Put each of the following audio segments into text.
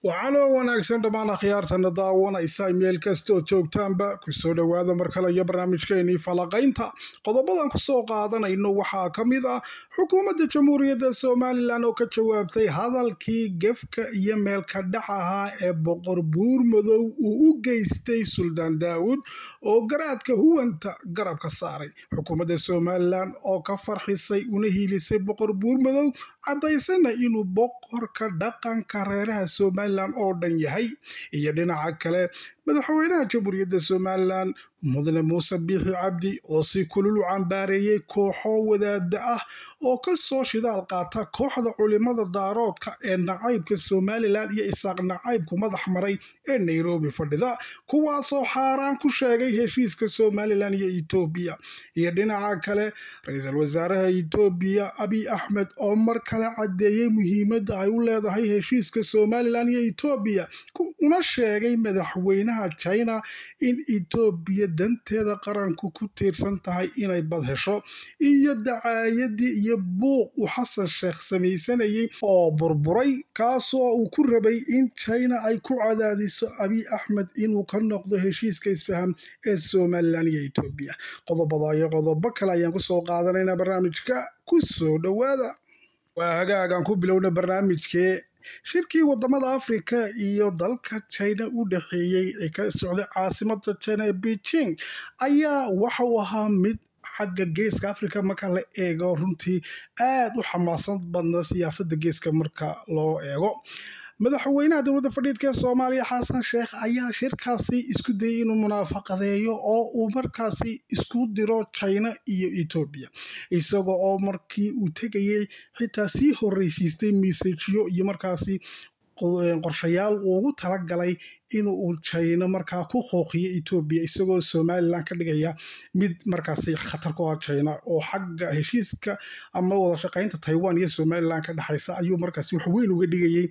waxaanoo wanaagsan dhammaan akhyaartana daawanaysa meel kastood joogtaanba kusoo dhowaada mar kale iyo barnaamijkeenii falaqaynta qodobadan kusoo qaadanayno waxaa ka mid ah xukuumadda jamhuuriyadda somalilan oo ka jawaabtay hadalkii gefka iyo meelka dhac ahaa ee boqor buur madow uu u geystay suldaan daawud oo garaadka huwanta garabka saaray xukuumadda somalilan oo ka farxisay una hiilisay boqor buur madow caddaysana inuu boqorka dhaqanka reeraha somalilan oo dhan yahay iyo dhinaca kale madaxweynaha jamhuuriyadda somalilan mudane muuse biixi cabdi oo si kulul u cambaareeyey kooxo wadaada ah oo ka soo shidaal qaata kooxda culimada daaroodka ee nacaybka somalilan iyo isaaq nacaybku madax maray ee nairobi fadhida kuwaasoo xaaraan ku sheegay heshiiska somalilan iyo etoobiya iyo dhinaca kale ra-iisul wasaaraha etoobiya abiy axmed oo mar kale caddeeyey muhiimadda ay u leedahay heshiiska somalilan iyo etoobiya una sheegay madaxweynaha china in etoobiya danteeda qaranku ku tiirsan tahay inay bad hesho iyo dacaayadii iyo buuq uu xasan sheekh samaysanayay oo burburay kaasoo uu ku rabay in china ay ku cadaadiso abiy axmed inuu ka noqdo heshiiska isfaham ee somalilan iyo etoobiya qodobada iyo qodobo kale ayaan kusoo qaadanaynaa barnaamijka kusoo dhowaada waa hagaagaan ku bilowna barnaamijkee shirkii wadamada afrika iyo dalka china u dhexeeyey ee ka socday caasimada china ee beijing ayaa waxa uu ahaa mid xagga geeska africa marka la eego runtii aad u xamaasan badna siyaasada geeska marka loo eego madaxweynaha dowladda fadhiidka ee soomaaliya xasan sheekh ayaa shirkaasi isku dayay inuu munaafaqadeeyo oo uu markaasi isku diro china iyo etoobiya isaga oo markii uu tegayay xitaa sii horeysiistay misajiyo iyo markaasi qorshayaal uu ugu talagalay inuu china markaa ku qooqiyo etoobiya isagoo somalilan ka dhigaya mid markaasi khatar ku ah china oo xagga heshiiska ama wada shaqeynta taiwan iyo somalilan ka dhexaysa ayuu markaasi wax weyn uga dhigayay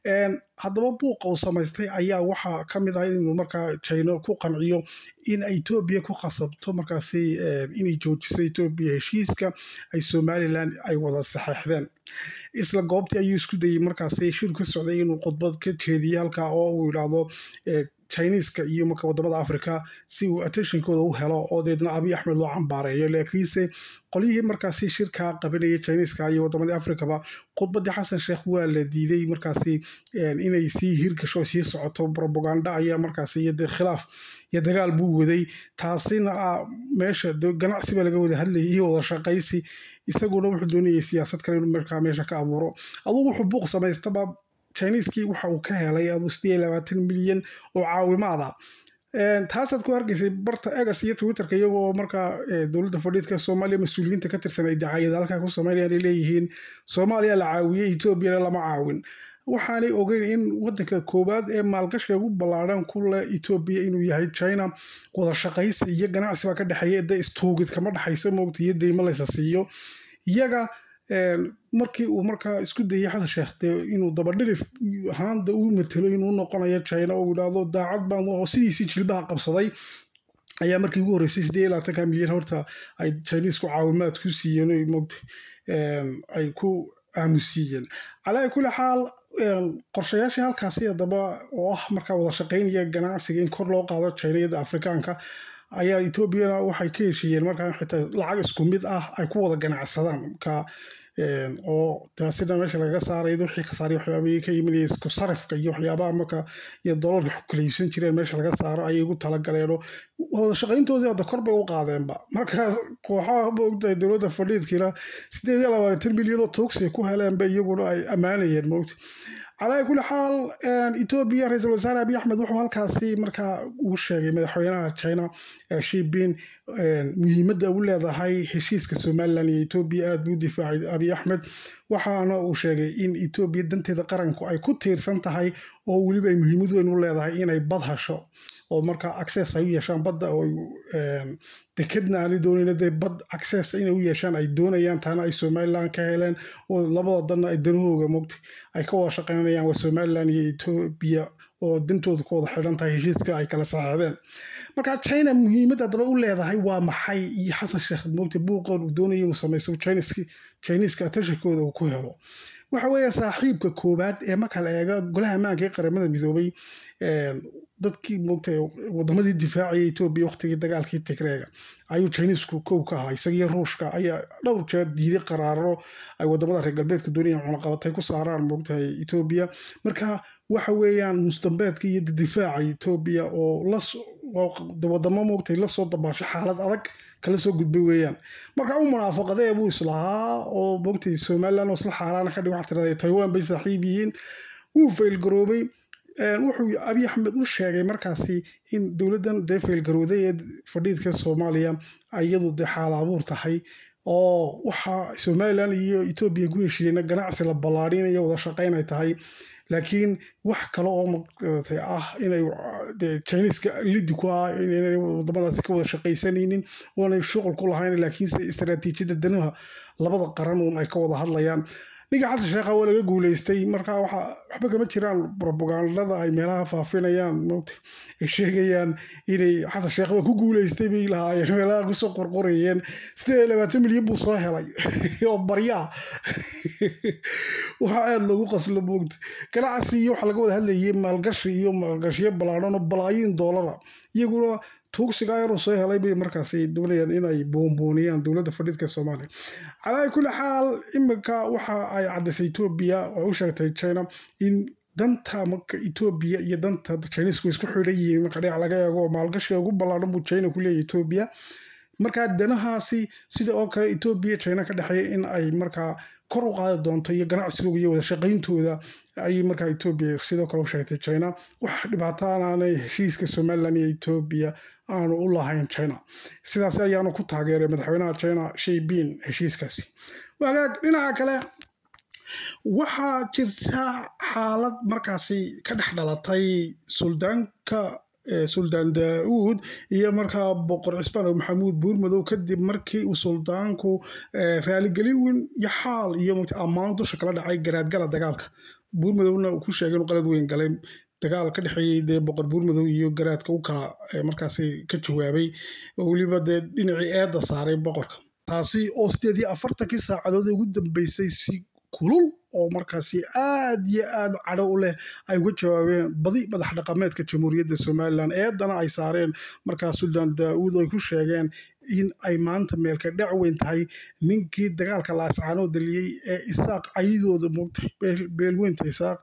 haddaba buuqa uu samaystay ayaa waxaa ka mid ah inuu markaa china ku qanciyo in etoobiya ku khasabto markaasi inay joojiso etoobiya heshiiska ay somalilan ay wada saxeixdeen isla goobtii ayuu isku dayay markaasi shir ka socday inuu khudbad ka jeediyo halkaa oo uu yidhaahdo chiniiska iyo marka wadamada africa si uu attentionkooda u helo oo deedna abiy axmed loo cambaareeyo laakiinse qolyihii markaasi shirkaa qabanayay chiniiska iyo wadamadii africaba khudbadii xasan sheekh waa la diiday markaasi inay sii hirgasho sii socoto robaganda ayaa markaasi iyo dee khilaaf iyo dagaal buu waday taasina meesha ganacsi baa laga wada hadlayay iyo wada shaqaysi isaguna wuxuu doonayay siyaasad kale inuu markaa meesha ka abuuro adugu wuxuu buuq samaystaba chiniiskii waxa uu ka helay aduu sideed labaatan milyan oo caawimaada taasaad ku hargeysay barta egas iyo twitterka iyagoo markaa dowladda fadhiidka soomaaliya mas-uuliyiinta ka tirsan ay dacaayada halkaa ku sameynayaan ay leeyihiin soomaaliya la caawiyey etoobiyana lama caawin waxaanay ogeyn in wadanka koowaad ee maalgashka ugu ballaadhan ku leh etoobiya inuu yahay china wada shaqaysi iyo ganacsi baa ka dhexeeya de istuugid kama dhexayso moogta iyo deymo laysa siiyo iyaga markii uu markaa isku dayay xasan sheekh dee inuu dabadhirif ahaanda u matelo inuu noqonayo china oo yidhaahdo daacad baan oo sidiisii jilbaha qabsaday ayaa markii ugu horreysay siddeed iyo labaatanka milyan horta ay chiniisku caawimaad ku siiyeen o moogta ay ku aamusiiyeen calaa kulli xaal qorshayaashii halkaasi haddaba oo ah markaa wada shaqeynaya ganacsiga in kor loo qaado chiniyada afrikaanka ayaa etoobiyana waxay ka heshiiyeen markaa xitaa lacag isku mid ah ay ku wada ganacsadaan marka oo taasina meesha lagaga saaray wixii khasaaray waxyaabihii ka imanaya isku sarifka iyo waxyaabaha marka iyo doolarka ku kala iibsan jireen meesha laga saaro ayay ugu talagaleeno wada shaqayntoodii hadda kor bay u qaadeenba marka kooxaha moogtahay dowladda fadhiidkiina sideed iyo labaatan milyan oo tuugsi ku heleenba iyaguna ay ammaanayeen moogta calaa kulli xaal etoobiya ra-iisul wasaare abiy axmed wuxuu halkaasi markaa uu sheegay madaxweynaha china shibin muhiimadda u leedahay heshiiska somalilan iyo etoobiya aad buu difaacay abiy axmed waxaana uu sheegay in etoobiya danteeda qaranku ay ku tiirsan tahay oo weliba ay muhiimad weyn u leedahay inay bad hasho oo markaa access ay u yeeshaan badda oo dekedna aanay doonayna dee bad access inay u yeeshaan ay doonayaan taana ay somalilan ka heleen oo labada danna ay danahooga mogta ay ka wada shaqeynayaan waa somalilan iyo etoobiya oo dantooda ku wada xidhan tahay heshiiska ay kala saxeexdeen marka china muhiimad haddaba u leedahay waa maxay iyo xasan sheekh mogta buuqoon uu doonaya inuu samaysto chiniiska attentionkooda uu ku helo waxa weeye saaxiibka koowaad ee marka la eego golaha ammaanka ee qaramada midoobay dadkii moogtay wadamadii difaacaya etoobiya waqtigii dagaalkii tigreega ayuu chinisku kow ka ahaa isagiyo ruushka ayaa dhowr jeer diiday qaraaro ay wadamada reer galbeedka doonayaan cunaqabatay ku saaraan moogtahay etoobiya marka waxa weeyaan mustambeedka iyo difaaca etoobiya oo wadamo moogtay lasoo dabaasho xaalad adag kala soo gudbay weeyaan marka u munaafaqadee buu islahaa oo moogtay somalilan oo isla xaaraana ka dhig waxaa tirahday taiwan bay saaxiib yihiin wuu faylgaroobay wuxuu abiy axmed u sheegay markaasi in dowladdan dee faylgarowday ee fadhiidka soomaaliya iyadu dee xaala abuur tahay oo waxa somalilan iyo etoobiya ku heshiiyeyna ganacsi la ballaadhinayo wada shaqayn ay tahay laakiin wax kale oo maratay ah inay chiniiska lidi ku ah inay wadamadaasi ka wada shaqaysanaynin oonay shuqul ku lahayn laakiinse istaraatiijiyadda danaha labada qaran uun ay ka wada hadlayaan ninka xasan sheekha waa laga guuleystay marka waxa waxba kama jiraan robagandada ay meelaha faafinayaan mota ay sheegayaan inay xasan sheekhba ku guuleystay bay lahaayeen meelaha kusoo qorqorayeen sideed iyo labaatan milyan buu soo helay oo baryaa waxaa aada loogu qaslo moogta ganacsi iyo waxa laga wada hadlayay maalgashi iyo maalgashiyo ballaadhan oo balaayiin doolara iyaguna tuugsiga yaruu soo helay bay markaasi doonayaan inay boonbooniyaan dowladda fadhiidka soomaaliya calaa kulli xaal iminka waxa ay caddaysay etoobiya oo u sheegtay china in danta marka etoobiya iyo danta chinisku isku xidhan yihiin marka dhinac laga eego maalgashiga ugu ballaadhan buu china ku leeyahy etoobiya markaa danahaasi sida oo kale etoobiya china ka dhexeeya in ay markaa kor u qaadi doonto iyo ganacsigooda iyo wada shaqayntooda ayay markaa etoobiya sidoo kale u sheegtay china wax dhibaato aanay heshiiska somalilan iyo etoobiya aanu u lahayn china sidaas ayaanu ku taageeray madaxweynaha china shaybin heshiiskaasi wagaag dhinaca kale waxaa jirta xaalad markaasi ka dhex dhalatay suldaanka suldaan daa-uud iyo markaa boqor cismaan maxamuud buurmadow kadib markii uu suldaanku raaligelin weyn iyo xaal iyo ammaan dusha kala dhacay garaadgala dagaalka buurmadowna uu ku sheegay inuu qalad weyn galay dagaal ka dhexeeyey dee boqor buurmadow iyo garaadka u kala markaasi ka jawaabay oo weliba dee dhinacii eedda saaray boqorka taasi oo sideed iyo afartankii saacadood ugu dambeysay si kulul oo markaasi aad iyo aad cadho u leh ay uga jawaabeen badi madax dhaqameedka jamhuuriyadda somalilan eedana ay saareen markaa suldaan daa-uud oo ay ku sheegeen in ay maanta meelka dhac weyn tahay ninkii dagaalka laascaanoo daliyey ee isaaq cayidooda moogtay beelweynta isaaq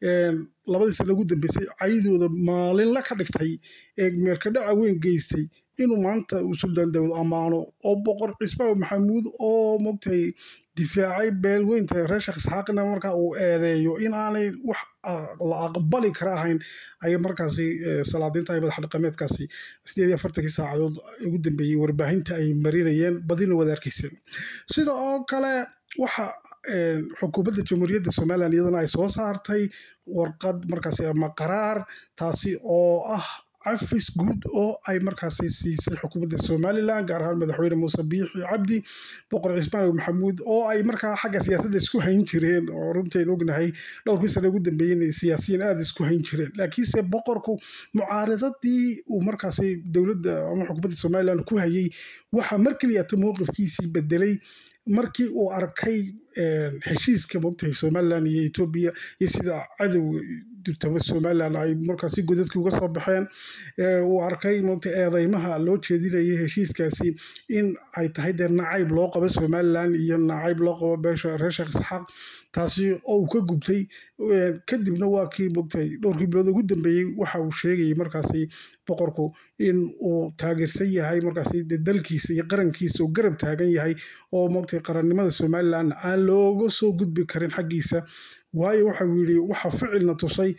labadii sana ugu dambeysay cayidooda maalinla ka dhigtay ee meelka dhaca weyn geystay inuu maanta uu suldaan daawud ammaano oo boqor cismaan maxamuud oo moogtay difaacay beelweynta reer sheekh isxaaqina markaa uu eedeeyo in aanay wax la aqbali kara ahayn ayay markaasi salaadiinta ay madax dhaqameedkaasi sideed iyo afartankii saacadood ugu dambeeyey warbaahinta ay marinayeen badina wada arkayseen sida oo kale waxa xukuumadda jamhuuriyadda somalilan iyadana ay soo saartay warqad markaasi ama qaraar taasi oo ah cafis guud oo ay markaasi siisay xukuumadda somalilan gaar ahaan madaxweyne muuse biixi cabdi boqor cismaan maxamuud oo ay markaa xagga siyaasadda isku hayn jireen oo runtayn ognahay dhowrkii sane ugu dambeeyey siyaasiyiin aada isku hayn jireen laakiinse boqorku mucaaradadii uu markaasi dowladda ama xukuumadda somalilan ku hayay waxaa mar keliyata mowqifkiisii bedelay markii uu arkay heshiiska mogtahay somalilan iyo etoobiya iyo sida cadowga durtaba somalilan ay markaasi godadkii uga soo baxeen uu arkay mogta eedeymaha loo jeedinayay heshiiskaasi in ay tahay dee nacayb loo qabo somalilan iyo nacayb loo qabo beesha reer sheekh isxaaq taasi oo uu ka gubtay kadibna waa kii mogtahay dhowrkii bilood ugu dambeeyey waxa uu sheegayay markaasi boqorku in uu taageersan yahay markaasi dalkiisa iyo qarankiisa uu garab taagan yahay oo mogtahay qarannimada somalilan aan looga soo gudbi karin xaggiisa waayo waxau yidhi waxa ficilna tusay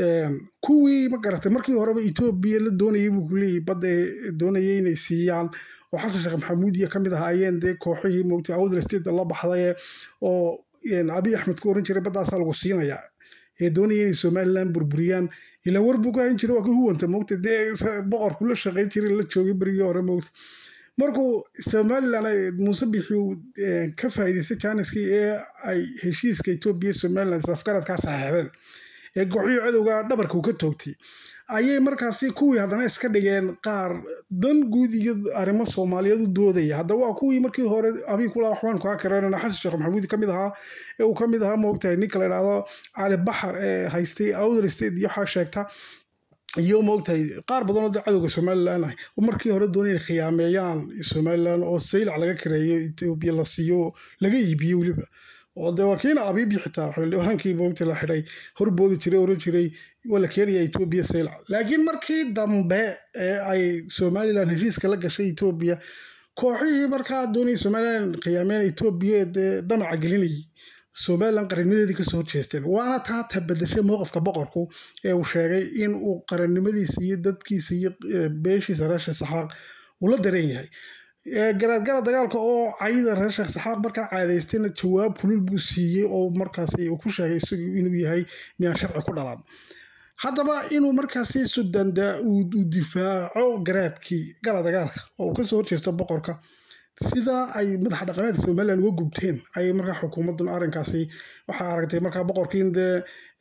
kuwii ma garatay markii horeba etoobiya la doonayay buu kuleeyahy badda doonayay inay siiyaan oo xasan sheekh maxamuudiya ka mid ahaayeen dee kooxihii mogtay awdal state la baxday oo abiy axmed ku oran jiray baddaasaa lagu siinayaa ee doonaya inay somalilan burburiyaan ilaan war buu ka hayn jiray waa ka huwanta mogta dee boqorku la shaqayn jiray la joogay berigii hore mogta markuu somalilan muuse bixi uu ka faa'iidaystay jaaniskii ee ay heshiiska etoobiya somalilan safgaradkaa saxeexdeen ee kooxihii cadowga dhabarka uu ka toogtay ayay markaasi kuwii haddana iska dhigeen qaar dan guud iyo arrimo soomaaliyeed u doodaya haddaba waa kuwii markii hore abii kula waxbaan kaa kareynana xasan sheekh maxamuud ka mid ahaa ee uu ka mid ahaa moogtahay ninka la idhaahdo cali baxar ee haystay outer state iyo waxaa sheegta iyo moogtahay qaar badan oo cadowga somalilan ah oo markii hore doonay inay khiyaameeyaan somalilan oo saylac laga kareeyo etoobiya la siiyo laga iibiyo weliba oo dee waa kiina abiibi xitaa xildhibaankii moogta la xidhay horboodi jiray oran jiray waa la keenaya etoobiya saylac laakiin markii dambe ee ay somalilan heshiiska la gashay etoobiya kooxihii markaa doonayay somalilan khiyaameyn etoobiya dee damaca gelinayay somalilan qarannimadeedii kasoo horjeesteen waana taa tabadashay mowqifka boqorku ee uu sheegay in uu qarannimadiisa iyo dadkiisa iyo beeshiisa reer sheekh saxaaq uu la dareen yahay garaadgara dagaalka oo cayda reer sheekh saxaaq markaa caadaystayna jawaab kulul buu siiyey oo markaasi uu ku sheegay isagu inuu yahay miyaan sharci ku dhalan haddaba inuu markaasi sudanda uu difaaco garaadkii gala dagaalka oo uu kasoo horjeesto boqorka sidaa ay madaxa dhaqameedka somalilan uga gubteen ayay markaa xukuumaddan arrinkaasi waxaa aragtay markaa boqorkiin dee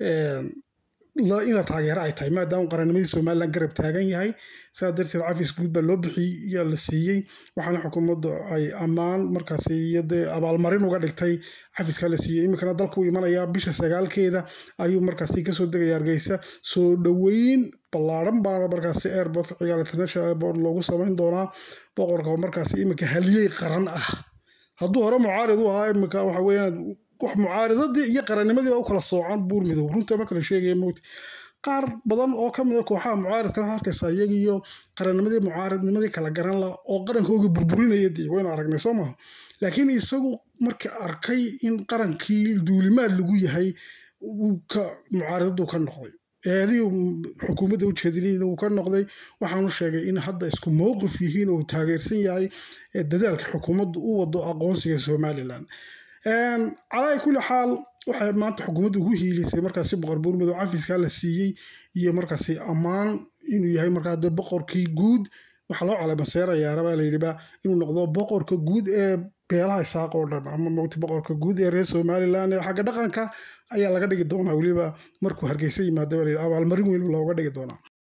in la taageero ay tahay maadaama qarannimadii somalilan garab taagan yahay saa darteed cafis guud baa loo bixiyey iyaa la siiyey waxaana xukuumaddu ay ammaan markaasi iyo dee abaalmarin uga dhigtay cafiskaa la siiyey iminkana dalka u imanayaa bisha sagaalkeeda ayuu markaasi kasoo degaya hargeysa soo dhoweyn ballaaran baana markaasi airport cigaal international airport loogu samayn doonaa boqorka oo markaasi iminka haliyey qaran ah hadduu hore mucaarid u ahaa iminka waxa weeyaan wax mucaaridadii iyo qarannimadii baa u kala soocan buur midow runta ma kala sheegaya mowti qaar badan oo ka mid a kooxaha mucaaridkana arkaysa iyaga iyo qarannimadii mucaaridnimadii kala garan la oo qarankooga burburinaya dee waynu aragnay soo maha laakiin isagu markii arkay in qarankii duulimaad lagu yahay ka mucaaridadu ka noqday eedii xukuumadda u jeedinin uu ka noqday waxaanu sheegay in hadda isku mowqif yihiin oo taageersan yahay dadaalka xukuumaddu u wado aqoonsiga somalilan calaa kulli xaal waxay maanta xukuumadda ugu hiilisay markaasi boqor buurmadow cafiskaa la siiyey iyo markaasi ammaan inuu yahay markaa de boqorkii guud waxaa loo calamaseerayaa rabaa layidhiba inuu noqdo boqorka guud ee beelaha isaaq oo dhan ama mogta boqorka guud ee reer somalilan ee xagga dhaqanka ayaa laga dhigi doonaa weliba markuu hargeysa yimaada baa layidhi abaalmarin weyn looga dhigi doonaa